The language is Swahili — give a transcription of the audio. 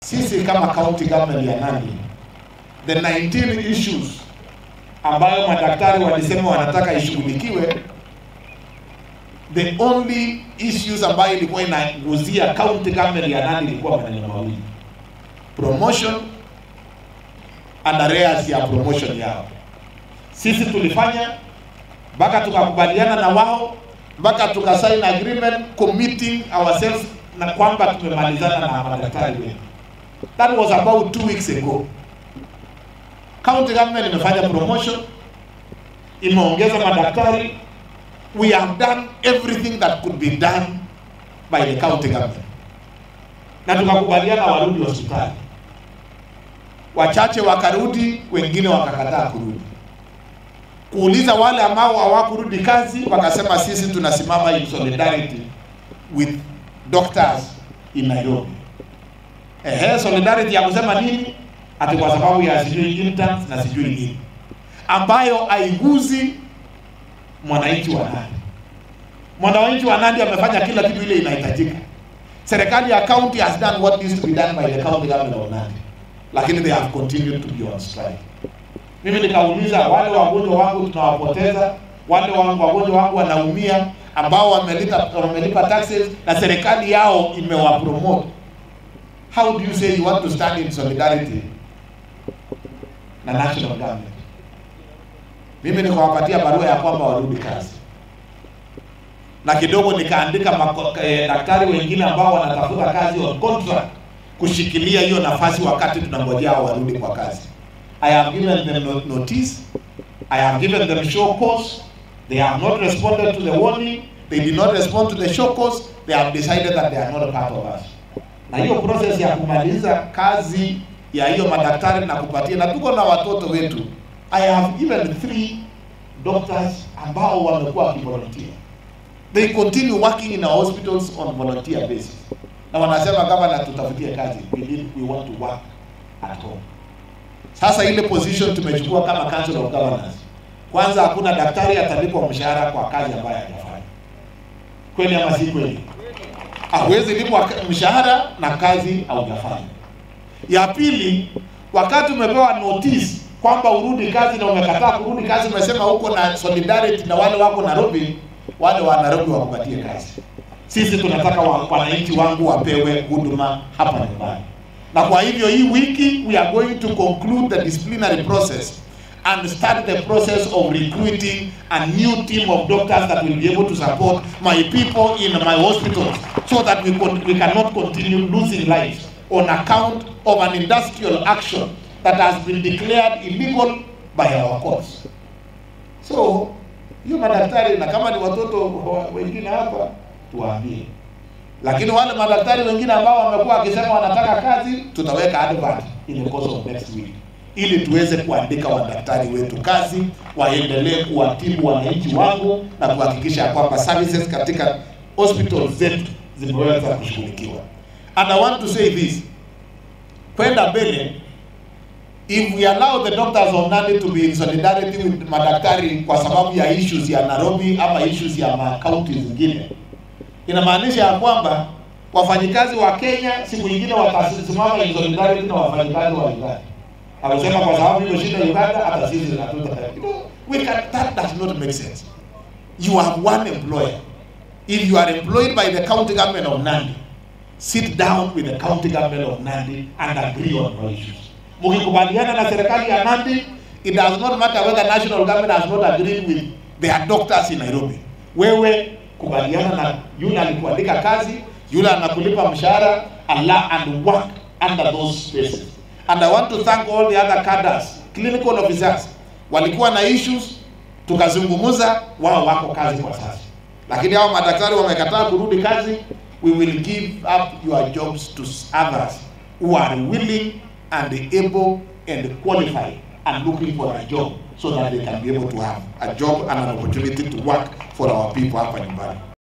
sisi kama county government ya Nandi, the 19 issues ambayo madaktari walisema wanataka ishughulikiwe, the only issues ambayo ilikuwa inaguzia county government ya Nandi ilikuwa maneno mawili, promotion and arrears ya promotion yao. Sisi tulifanya mpaka tukakubaliana na wao mpaka tukasign agreement committing ourselves na kwamba tumemalizana na madaktari wetu. That was about two weeks ago. County government imefanya promotion, imeongeza madaktari. We have done everything that could be done by the county government, na tukakubaliana warudi hospitali. Wachache wakarudi, wengine wakakataa kurudi. Kuuliza wale ambao hawakurudi kazi, wakasema sisi tunasimama in solidarity with doctors in Nairobi. Ehe, solidarity ya kusema nini? Ati kwa sababu ya sijui interns na sijui nini, ambayo haiguzi mwananchi wa Nandi. Mwananchi wa Nandi amefanya kila kitu ile inahitajika. Serikali ya county has done what needs to be done by the county government of Nandi, lakini they have continued to be on strike. Mimi nikauliza wale wagonjwa wangu tunawapoteza, wale wangu wagonjwa wangu wanaumia, ambao wamelipa wamelipa taxes na serikali yao imewapromote. How do you say you want to stand in solidarity na national government? Mimi nikawapatia barua ya kwamba warudi kazi, na kidogo nikaandika mako, eh, daktari wengine ambao wanatafuta kazi on contract kushikilia hiyo nafasi wakati tunangojea warudi kwa kazi. I have given them no- notice. I have given them show cause. They have not responded to the warning. They did not respond to the show cause. They have decided that they are not a part of us. Na hiyo process ya kumaliza kazi ya hiyo madaktari na kupatia, na tuko na watoto wetu. I have given three doctors ambao wamekuwa wakivolunteer. They continue working in our hospitals on volunteer basis. Na wanasema kama na tutafutie kazi, we need, we want to work at home. Sasa ile position tumechukua kama Council of Governors, kwanza hakuna daktari atalipwa mshahara kwa kazi ambayo hajafanya. Kweli ama si kweli? Hawezi lipwa mshahara na kazi haujafanya. Ya pili, wakati umepewa notice kwamba urudi kazi na umekataa kurudi kazi, umesema uko na solidarity na wale wako Nairobi, wale wa Nairobi wakupatie kazi. Sisi tunataka wa- wananchi wangu wapewe huduma hapa nyumbani na kwa hivyo hii wiki we are going to conclude the disciplinary process and start the process of recruiting a new team of doctors that will be able to support my people in my hospitals so that we, con- we cannot continue losing lives on account of an industrial action that has been declared illegal by our courts. So hiyo madaktari na kama ni watoto wa- wengine hapa tuwaambie lakini wale madaktari wengine ambao wamekuwa wakisema wanataka kazi, tutaweka advert in the course of next week ili tuweze kuandika wadaktari wetu kazi, waendelee kuwatibu wananchi wangu na kuhakikisha kwamba services katika hospitals zetu zimeweza kushughulikiwa. And I want to say this, kwenda mbele, if we allow the doctors of Nandi to be in solidarity with madaktari kwa sababu ya issues ya Nairobi ama issues ya ma counties zingine inamaanisha ya kwamba wafanyikazi wa Kenya siku nyingine watasimama in solidarity na wafanyikazi wa Uganda. Amesema kwa sababu hiyo shida Uganda, hata sisi hatuta. You know, we can, that does not make sense. You have one employer. If you are employed by the county government of Nandi, sit down with the county government of Nandi and agree on your issues. Mkikubaliana na serikali ya Nandi, it does not matter whether national government has not agreed with their doctors in Nairobi. Wewe kubaliana na yule alikuandika kazi, yule anakulipa mshahara, Allah and work under those spaces. And I want to thank all the other cadres, clinical officers, walikuwa na issues, tukazungumza, wao wako kazi kwa sasa, lakini hao madaktari wamekataa kurudi kazi. We will give up your jobs to others who are willing and able and qualified and looking for a job so that they can be able to have a job and an opportunity to work for our people hapa nyumbani.